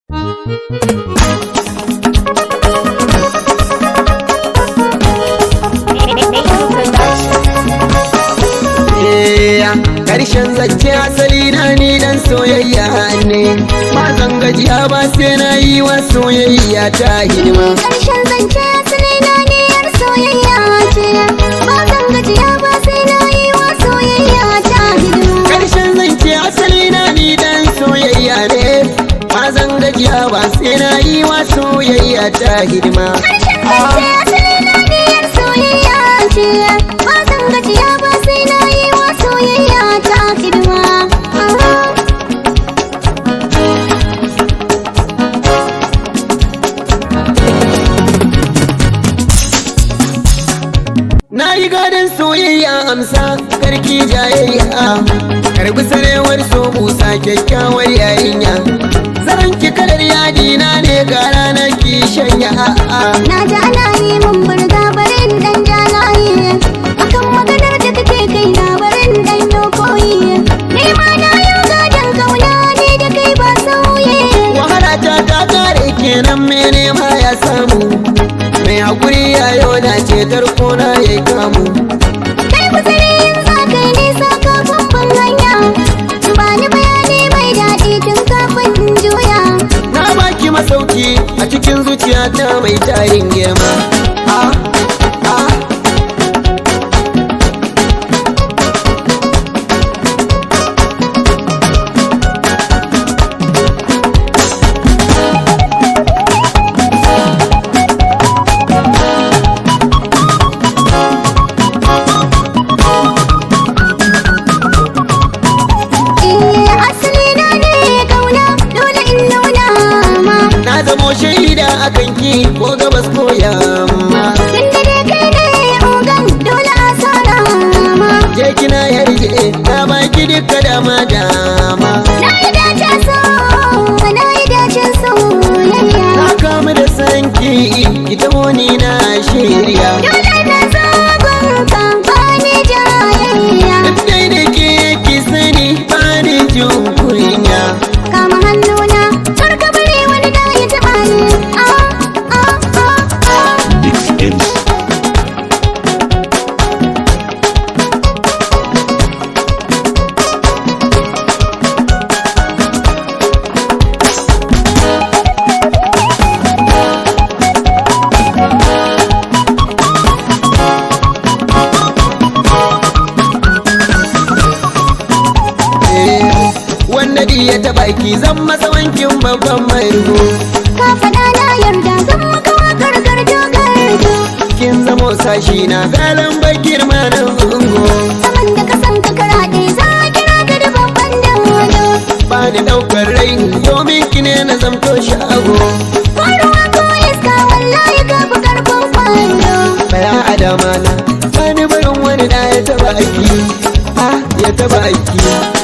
Karshen zance asali na ni dan soyayya ne Ba zan gajiya ba sai na yi wa soyayya ta hidima Karshen zance asali na ne yar soyayya ce Ba zan gajiya ba sai na yi wa soyayya ta hidima Karshen zance asali na ni dan soyayya ne Ba zan gajiya ba sai na yi wa soyayya ta hidima Karshen zance asali na ne yar soyayya ce Ba zan gajiya ba sai na yi wa soyayya ta hidima Na yi gadon soyayya amsa karki jayayya Karbi sarewar so busa kyakkyawar yarinya Zaran ki kalar yadi na ne ga ranar ki shanya a'a Na ji ana yi mun burga barin dan jalaye Akan maganar da kake kai na barin dan yokoyi Ni ma na yau gadon kauna ne da kai ba sauye Wahala ta ta kare kenan mene ma ya samu Mai hakuri ya yau na cetar kona ya kamu Kai kuzari yin za kai nisa kafin ban hanya Ba ni bayani mai daɗi tun kafin in juya Na baki masauki a cikin zuciyata mai tarin girma Ah, ah Eh asali na ne kauna dole in nuna ma Na zamo shaida akan ki ko gabas ko yamma Tunda dai kai ne ogan dole a sana ma Je kina yarje na baki duka dama dama Na yi dace so, na yi dace soyayya Na kamu da sanki ita wani na shirya Dole na zo gunka ba ni jayayya Dai da ke ki sani ba ni jin kunya Kama hannuna, kar ka bari wani da ya taɓa ni Ah, ah, ah, ah Mix Ends. Eh, Wanda di ya taɓa ki zan masa wankin babban mai rugo Ka faɗa na yarda zan maka wakar garjo-garjo Kin zamo sashi na galan bakir ma na ungo Saman da ka san ka karaɗe za a kira ka da babban dodo Ba ni ɗaukar rai domin ki ne na zamto shago Faruwa ko iska wallahi ka fi karfin kwando Baya adama na Sani barin wani da ya taɓa aiki Ah ya taɓa aiki